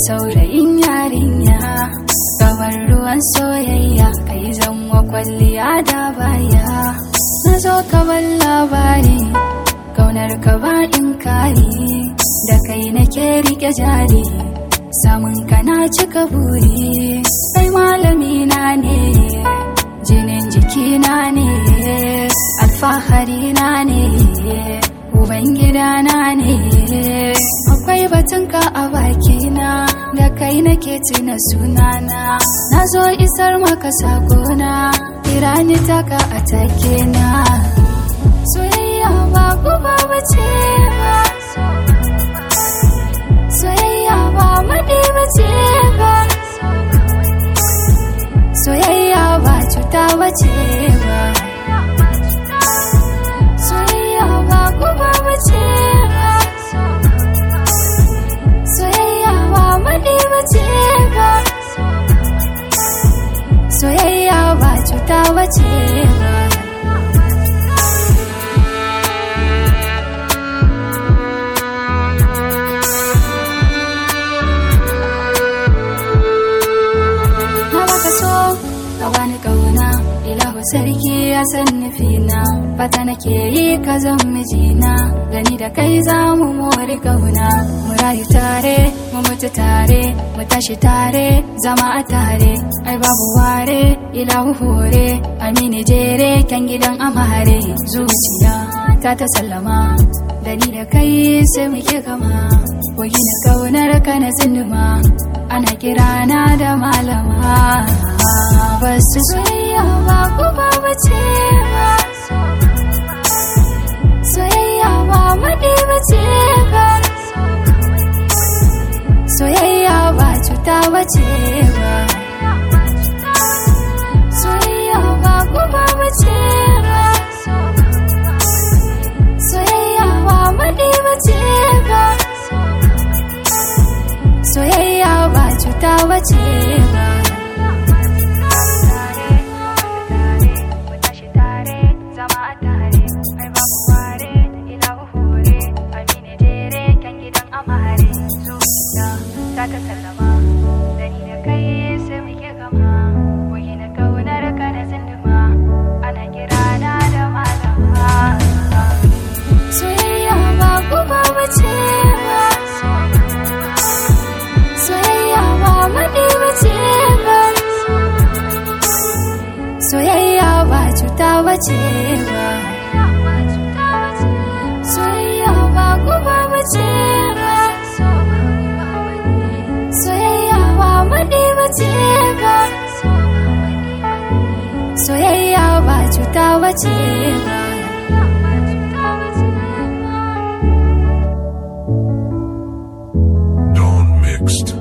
saurayin yarinya kamar ruwan soyayya kai zanwa kwalliya da baya na zo ka ban labari kaunar ka ba in kari da kai nake rike jari samun ka na cika buri kai malami na ne jinin jikina ne alfahari na ne ubangidana ne akwai batunka a bakina da kai nake tuna sunana na zo isar maka sakona irani taka a take na soyayya ba ku ba bace ba soyayya ba maɗi bace ba soyayya ba cuta bace ba soyayya ba ku ba bace ba soyayya ba maɗi bace ba soyayya ba cuta bace ba na baka so ka bani kauna ilahu sarki ya san nufina fata nake yi ka zan mijina gani da kai za mu mori kauna mu rayu tare mu mutu tare mu tashi tare zama a tare ai babu ware ilahu hore amini jere kyan gidan amare zuciya ta ta sallama da ni da kai sai muke kama koyi na kaunar ka na zinduma ana kirana da malama basu soyayya ba ku ba bace ba soyayya ba maɗi bace ba soyayya ba cuta bace ba soyayya ba ku ba bace ba soyayya ba maɗi bace ba soyayya ba cuta bace ba ta sallama da ni da kai sai muke gama koyi na kaunar ka da zinduma ana kira na da malama soyayya ba ku ba bace ba soyayya ba maɗi bace ba soyayya ba cuta bace ba soyayya ba ku ba bace ba soyayya ba maɗi bace ba soyayya ba cuta bace ba Dawn mixed.